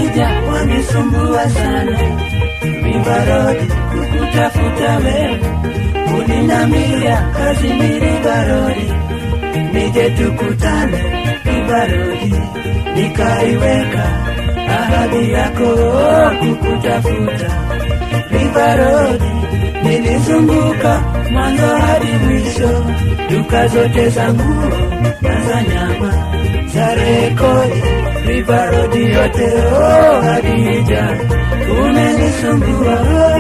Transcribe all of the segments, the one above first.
Adija wanisumbua sana, Rivarodi kukutafuta wewe, uninambia kazi ni Rivarodi, nije tukutane Rivarodi, nikaiweka ahadi yako kukutafuta Rivarodi, nilizunguka mwanzo hadi mwisho, duka zote za nguo na za nyama za rekodi, Rivarodi yote oh, Hadija umenisumbua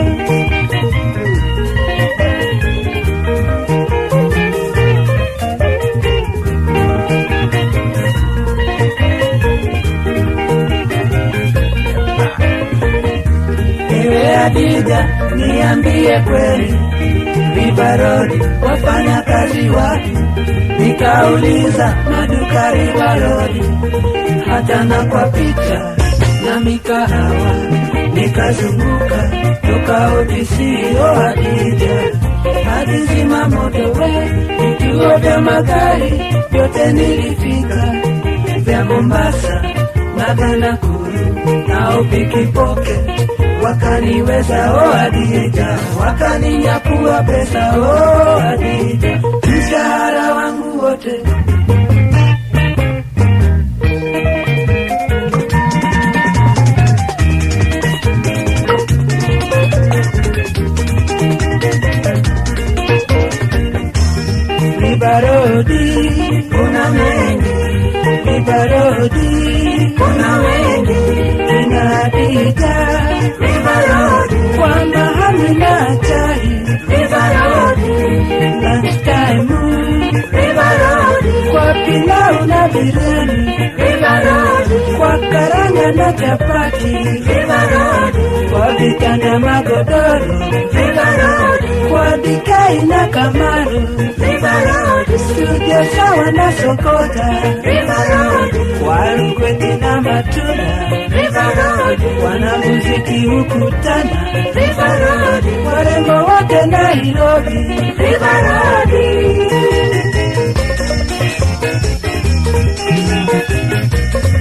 Ewe Hadija, niambie kweli, Rivarodi wafanya kazi wapi? Nikauliza maduka Rivarodi, hata na kwa picha na mikahawa, nikazunguka toka ofisio Hadija hadi zimamoto, we vituo vya magari vyote nilifika, vya Mombasa na vya Nakuru nao pikipoke wakaniweza o Hadija, wakaninyakua pesa o Hadija, mshahara wangu wote Rivarodi, kuna mengi Rivarodi, kuna wengi kina Hadija Rivarodi, kwamba hamina chai Rivarodi, lunch time Rivarodi, kwa pilau na biriani Rivarodi, kwa karanga na chapati Rivarodi, kwa vitanda magodoro Rivarodi, kwa dikai na kamaru Rivarodi, studio sawa na sokota Rivarodi, kwa rukweti na matunda Rivarodi, wanamuziki hukutana Rivarodi, warembo wote Nairobi Rivarodi.